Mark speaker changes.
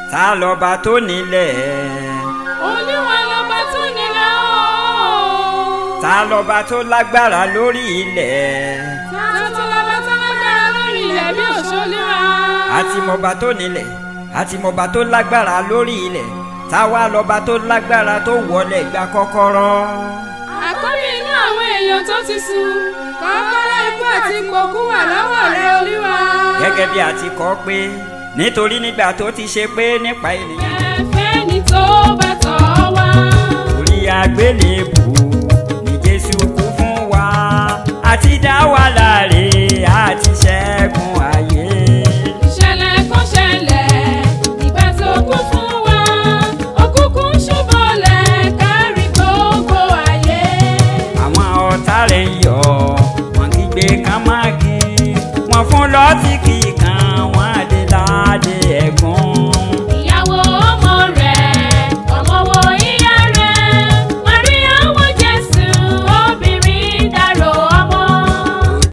Speaker 1: ta lọ́ba tó nílẹ̀
Speaker 2: olúwa lọ́ba tó nílẹ̀ o.
Speaker 1: ta lọ́ba tó lágbára lórí ilẹ̀
Speaker 2: Tàtó lọ́ba tó lágbára lórí ilẹ̀ bí òṣòlúwa.
Speaker 1: àti mọba tó nílẹ̀ àti mọba tó lágbára lórí ilẹ̀ táwa lọ́ba tó lágbára tó wọlé gba kọ́kọ́rọ́
Speaker 2: Àkọ́bí inú àwọn èèyàn tó ti sùn. Kọ́kọ́rọ́ ikú àti ìpòkú wà lọ́wọ́ rẹ olúwa.
Speaker 1: gẹ́gẹ́ bí a ti kọ́ pé nítorí nígbà tó ti ṣe pé nípa ènìyàn
Speaker 2: Ẹ̀fẹ́ ni tó bá tọ̀ wá.
Speaker 1: orí àgbélébù ní Jésù kú fún wa àti dá wa láre àti ṣẹ́gun ayé.
Speaker 2: ìṣẹ̀lẹ̀ kan ṣẹlẹ̀ ìgbà tó kú fún wa òkùnkùn ṣubọ̀lẹ̀ kárí gbogbo ayé.
Speaker 1: àwọn ọ̀tá rẹ̀ ń yọ̀ wọ́n kígbe kán má kí wọ́n fún lọ́tì kíkan wọ́n